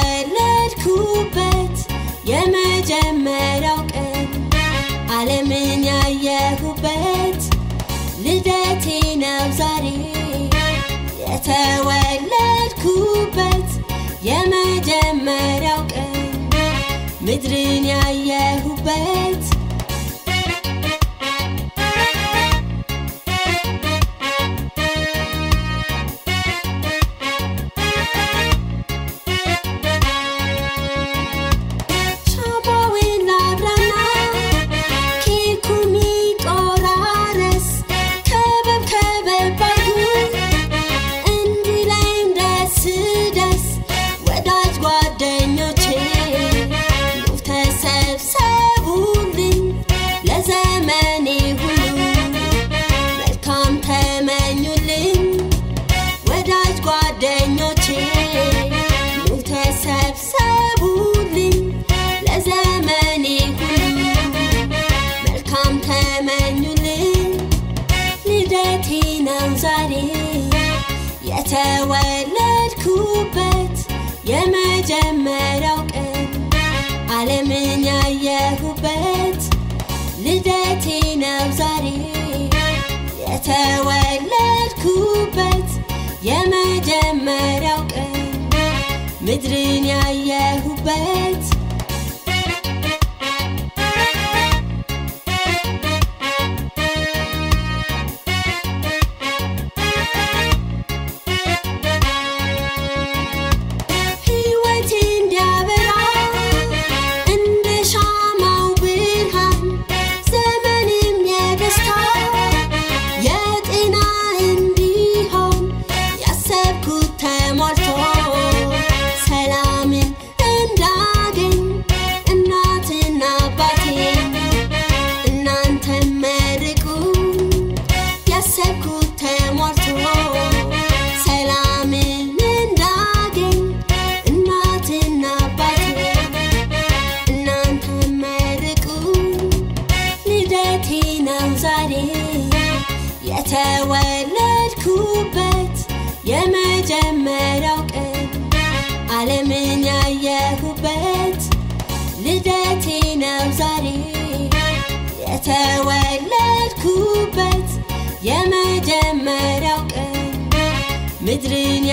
የተወለድኩበት የመጀመሪያው ቀን ዓለምን ያየሁበት ልደቴ ነው ዛሬ የተወለድኩበት የመጀመሪያው ቀን ምድርን ያየሁበት ሻማውን ላብራና ኬኩን ይቆራረስ ከበብ ከበብ አድርጉ እንዲለኝ ደስ ደስ ወዳጅ ጓደኞቼ ኑ ተሰብሰቡልኝ ለዘመኔ ሁሉ መልካም ተመኙልኝ ወዳጅ ጓደኞቼ ኑ ተሰብሰቡልኝ ለዘመኔ ሁሉ መልካም ተመኙልኝ ልደቴ ነው ዛሬ የተወለድኩበት የመጀመሪያው ቀን ዓለምን ያየሁበት ልደቴ ነው ዛሬ የተወለድኩበት የመጀመሪያው ቀን ምድርን ያየሁበት ሕይወቴ እንዲያበራ እንደ ሻማው ብርሃን ዘመንም የደስታ የጤና እንዲሆን ያሰብኩት ተሟልቶ ሰላምን እንዳገኝ እናትና አባቴን እናንተም መርቁ ያሰብኩት ተሟልቶ ሰላምን እንዳገኝ እናትና አባቴን እናንተም መርቁ ልደቴ ነው ዛሬ የተወለድኩበት የመጀመሪያው ቀን ዓለምን ያየሁበት ልደቴ ነው ዛሬ የተወለድኩበት የመጀመሪያው ቀን ምድርን